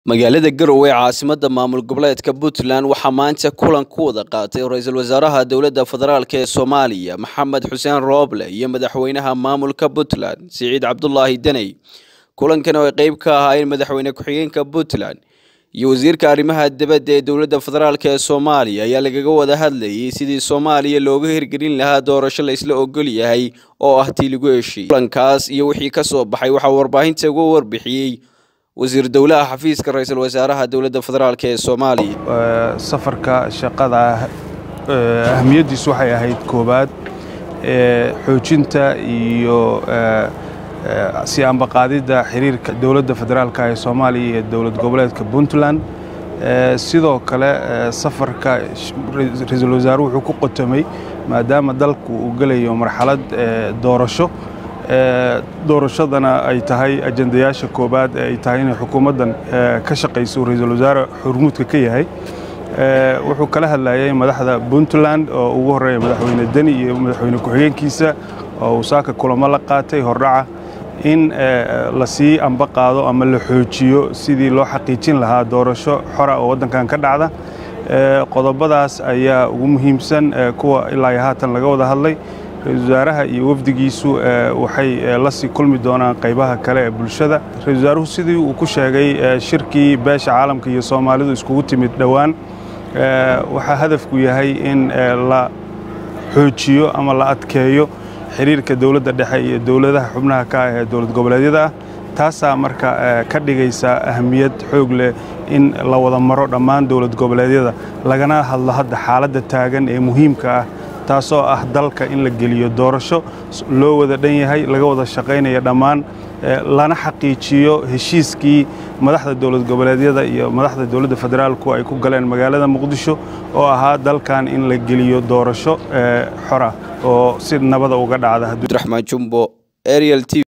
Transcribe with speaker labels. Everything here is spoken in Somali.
Speaker 1: magaalada garowe caasimadda maamul goboleedka puntland waxaa maanta kulan ku wada qaatay ra-iisul wasaaraha dowladda federaalk ee soomaaliya maxamed xuseen rooble iyo madaxweynaha maamulka puntland siciid cabdulaahi deney kulankan oo ay qeyb ka ahaayeen madaxweyne ku-xigeenka puntland iyo wasiirka arrimaha dibadda ee dowladda federaalk ee soomaaliya ayaa lagaga wada hadlayay sidii soomaaliya looga hirgelin lahaa doorasho la isla ogol yahay oo ah tii lagu heshiiyey kulankaas iyo wixii ka soo baxay waxaa warbaahinta uga warbixiyey wasiir dowlaha xafiiska ra-iisul wasaaraha dowladda federaalk ee soomaaliya
Speaker 2: safarka shaqada ahamiyaddiisu waxay ahayd koowaad xoojinta iyo si ambaqaadidda xiriirka dowladda federaalk ee soomaaliya iyo dowlad goboleedka puntland sidoo kale safarka ra-iisul wasaaruhu wuxuu ku qotomay maadaama dalku uu gelayo marxalad doorasho doorashadana ay tahay ajendayaasha koobaad ee ay tahay inay xukuumaddan ka shaqayso ra-iisul wasaare xurmuudka ka yahay wuxuu kala hadlayay madaxda puntland oo ugu horreeya madaxweyne deni iyo madaxweyne ku-xigeenkiisa oo uu saaka kulamo la qaatay hordhaca in la sii amba qaado ama la xoojiyo sidii loo xaqiijin lahaa doorasho xora oo waddankan ka dhacda qodobadaas ayaa ugu muhiimsan kuwa ilaa iyo haatan laga wada hadlay ra-isul wasaaraha iyo wafdigiisu waxay la sii kulmi doonaan qaybaha kale ee bulshada ra-isul wasaaruhu sidii uu ku sheegay shirkii beesha caalamka iyo soomaalidu iskugu timid dhowaan waxaa hadafku yahay in la xoojiyo ama la adkeeyo xiriirka dowladda dhexe iyo dowladaha xubnaha ka ah ee dowlad goboleedyada ah taasaa marka ka dhigaysa ahamiyad xoog leh in la wada maro dhammaan dowlad goboleedyada lagana hadlo hadda xaaladda taagan ee muhiimka ah taasoo ah dalka in la geliyo doorasho loo wada dhan yahay laga wada shaqaynaya dhammaan lana xaqiijiyo heshiiskii madaxda dowlad goboleedyada iyo madaxda dowladda federaalku ay ku galeen magaalada muqdisho oo ahaa dalkan in la geliyo doorasho xora oo si nabada uga dhacda
Speaker 1: abdiraxmaan jumbo ariel t